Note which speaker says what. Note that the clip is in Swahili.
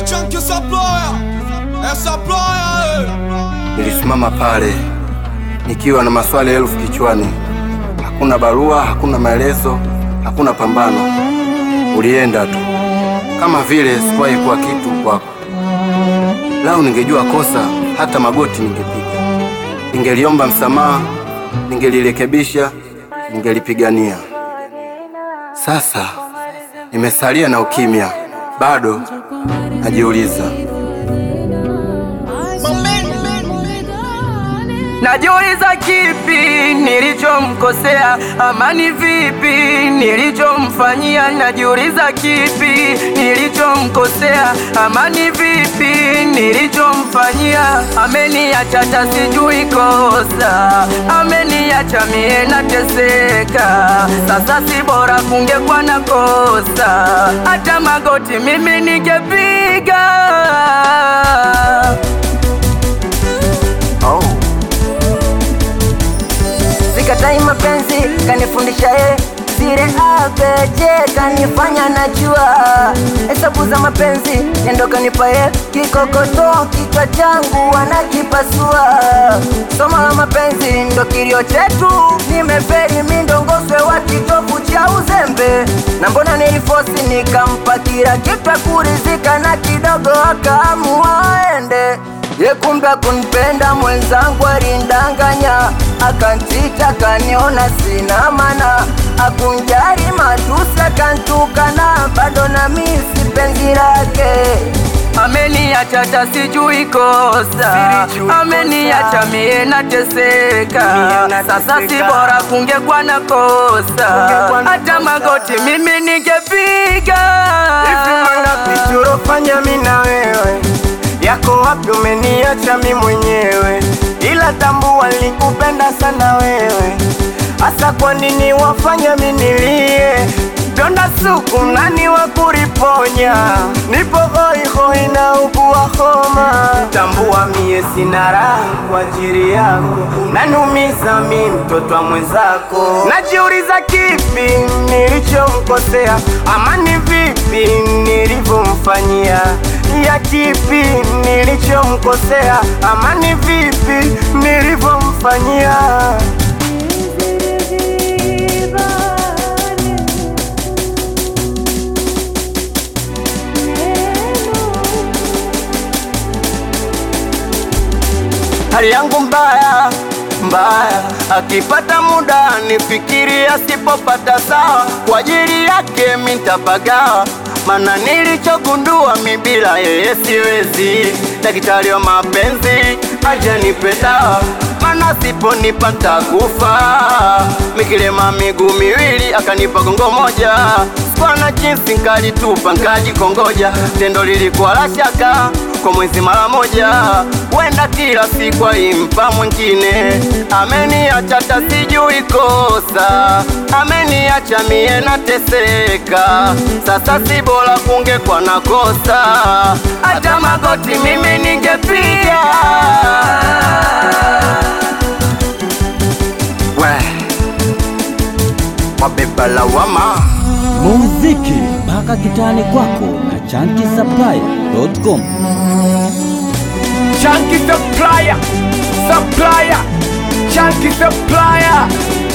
Speaker 1: chunky supplier. Eh, supplier, eh.
Speaker 2: Nilisimama pale nikiwa na maswali elfu kichwani. Hakuna barua, hakuna maelezo, hakuna pambano. Ulienda tu kama vile sikuwahi kuwa kitu kwako. Lau ningejua kosa, hata magoti ningepiga, ningeliomba msamaha, ningelirekebisha, ningelipigania. Sasa nimesalia na ukimya, bado najiuliza
Speaker 3: Najiuliza kipi nilichomkosea, ama ni vipi nilichomfanyia? Najiuliza kipi nilichomkosea, ama ni vipi nilichomfanyia? Ameniacha hata sijui kosa, ameniacha mie nateseka. Sasa si bora kungekuwa na kosa, hata magoti mimi ningepiga.
Speaker 2: oh.
Speaker 4: Sikatai mapenzi kanifundisha ye sire abeje kanifanya najua hesabu za mapenzi nendo kanipa ye kikokoto kichwa changu wanakipasua somo la mapenzi ndo kilio chetu nimeferi mindongoswe wa kitovu cha uzembe na mbona nilifosi nikampa kila kitu kurizika na kidogo akaamua aende ye kumbe kunipenda mwenzangu alindanganya akantita kaniona sina mana akunjari matusi akantukana bado na misi penzi lake
Speaker 3: Ameniacha hata sijui kosa, ameniacha mie nateseka. Sasa si bora kungekuwa na kosa, hata magoti mimi ningepiga.
Speaker 5: Tulofanya mi na wewe yako wapi? Umeniacha mi mwenyewe, ila tambua nilikupenda sana wewe. Hasa kwa nini wafanya mi nilie? Donda suku nani wa kuriponya? Nipo hoihoi na ugua homa, tambua mie sina raha kwa ajili yako, nanumiza mi mtoto wa mwenzako. Najiuliza kipi nilichomkosea, ama ni vipi nilivyomfanyia ya kipi nilichomkosea, ama ni vipi nilivyomfanyia hali yangu mbaya mbaya, akipata muda nifikiri, asipopata sawa, kwa ajili yake mitapagawa, mana nilichogundua mi bila yeye siwezi. Daktari wa mapenzi ajanipe dawa, mana siponipa ntakufa. Mikilema miguu miwili akanipa gongo moja, sikuwa na jinsi nkalitupa nkajikongoja, tendo lilikuwa la shaka kwa mwezi mara moja, wenda kila siku aimpa mwingine. Ameniacha hata sijui kosa, ameniacha mie nateseka. Sasa si bora kungekuwa na kosa, hata magoti mimi ningepiga.
Speaker 2: we wabeba lawama
Speaker 6: muziki mpaka kitani kwako na chankisaplaya.com.
Speaker 5: Chunky supplier, supplier, chunky supplier.